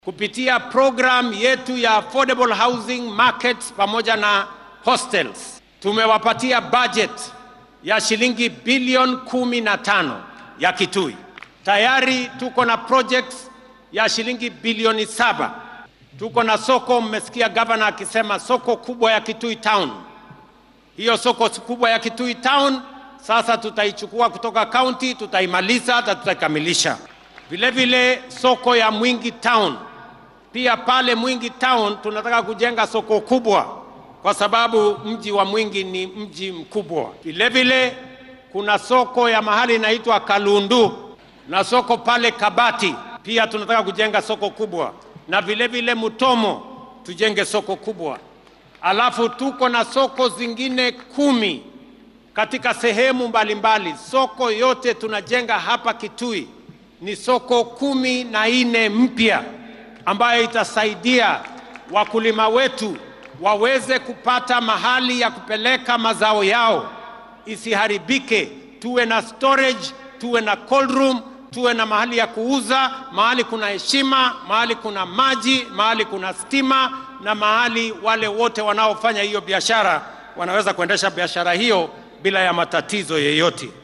kupitia program yetu ya affordable housing markets pamoja na hostels tumewapatia budget ya shilingi bilioni kumi na tano ya Kitui. Tayari tuko na projects ya shilingi bilioni saba. Tuko na soko, mmesikia gavana akisema soko kubwa ya Kitui Town. Hiyo soko kubwa ya Kitui Town sasa tutaichukua kutoka county, tutaimaliza hata tutaikamilisha. Vile vile soko ya Mwingi Town pia pale Mwingi Town tunataka kujenga soko kubwa kwa sababu mji wa Mwingi ni mji mkubwa. Vile vile kuna soko ya mahali inaitwa Kalundu na soko pale Kabati pia tunataka kujenga soko kubwa, na vile vile Mutomo tujenge soko kubwa. Alafu tuko na soko zingine kumi katika sehemu mbalimbali mbali. Soko yote tunajenga hapa Kitui ni soko kumi na nne mpya ambayo itasaidia wakulima wetu waweze kupata mahali ya kupeleka mazao yao isiharibike. Tuwe na storage, tuwe na cold room, tuwe na mahali ya kuuza, mahali kuna heshima, mahali kuna maji, mahali kuna stima, na mahali wale wote wanaofanya hiyo biashara wanaweza kuendesha biashara hiyo bila ya matatizo yeyote.